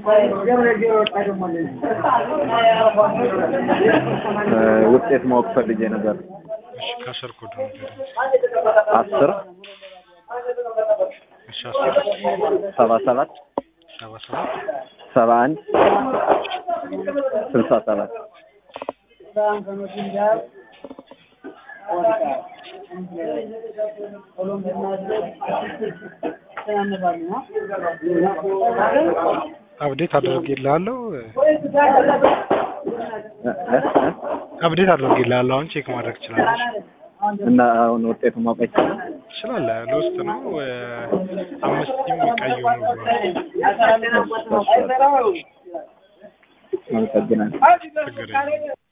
ውጤት ማወቅ ፈልጌ ነበር። እሺ ከስር ኮድ ነው የሚደረግ። አስር እሺ አስር ሰባ ሰባት ሰባ ሰባት ሰባ አንድ ስልሳ ሰባት አብዴት አድርጌልሃለሁ። እ- እ- እ? አብዴት አድርጌልሃለሁ። አሁን ቼክ ማድረግ ትችላለች። እና አሁን ውጤቱ ማወቅ ይቻላል? ትችላለህ። ለውስጥ ነው እ፣ አምስት ቲም ቀይ ሆኑ ብሏል። አመሰግናለሁ። ችግር የለም።